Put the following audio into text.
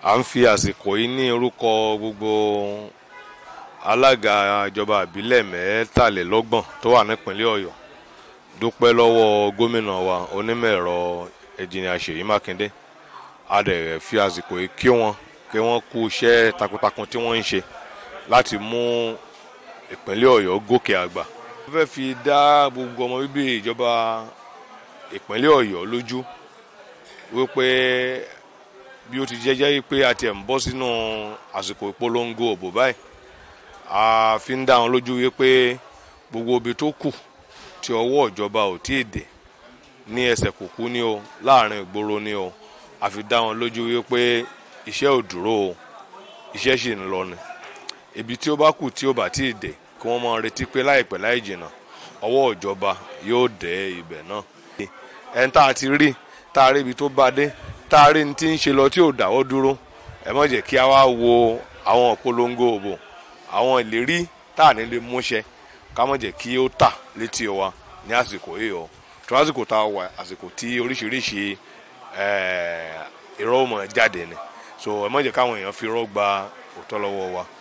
à ń fi àsìkò yìí ní orúkọ gbogbo alága ìjọba àbílẹ̀ mẹ́tàlélọ́gbọ̀n tó wà nípínlẹ̀ ọ̀yọ́ dúpẹ́ lọ́wọ́ gómìnà wa onímọ̀ ẹ̀rọ ẹ̀jìnìà ṣèyí mákindé a dẹ̀ fi àsìkò yìí kí wọn kí wọ́n kú iṣẹ́ takuntakun tí wọ́n ń ṣe láti mú ìpínlẹ̀ ọ̀yọ́ gòkè àgbà. wọ́n fẹ́ fi dá gbogbo ọmọ bíbí ìjọba ìpínlẹ̀ ọ̀yọ́ lójú wípé bí ó ti jẹ́jẹ́ pé a tiẹ̀ ń bọ́ sínú àsìkò ìpolongo òbò báyìí a fi ń dá wọn lójú wípé gbogbo ibi tó kù tí ọwọ́ ìjọba ò tí ì dé ní ẹsẹ̀ kùkú ní o láàrin ìgboro ní o a fi dá wọn lójú wípé iṣẹ́ ò dúró o iṣẹ́ sì ń lọ ni ibi tí ó bá kù tí ó bá tí ì dé kí wọ́n máa retí pé láìpẹ́ láì jìnnà ọwọ́ ìjọba yóò dé ibẹ̀ náà ẹni tá a ti rí tá a rí ibi tó bá dé tá a rí ní tí ń ṣe lọ tí ò dáwọ́ dúró ẹ má jẹ́ kí a wá wo àwọn ìpolongo òbò àwọn ìlérí tá a ní lè múṣẹ ká má jẹ́ kí ó tà létí wa ní àsìkò yìí o tó lásìkò tá a wà àsìkò tí oríṣiríṣi irọ́ mọ̀ jáde ni so ẹ má jẹ́ káwọn èèyàn fi irọ́ gba òótọ́ lọ́wọ́ wa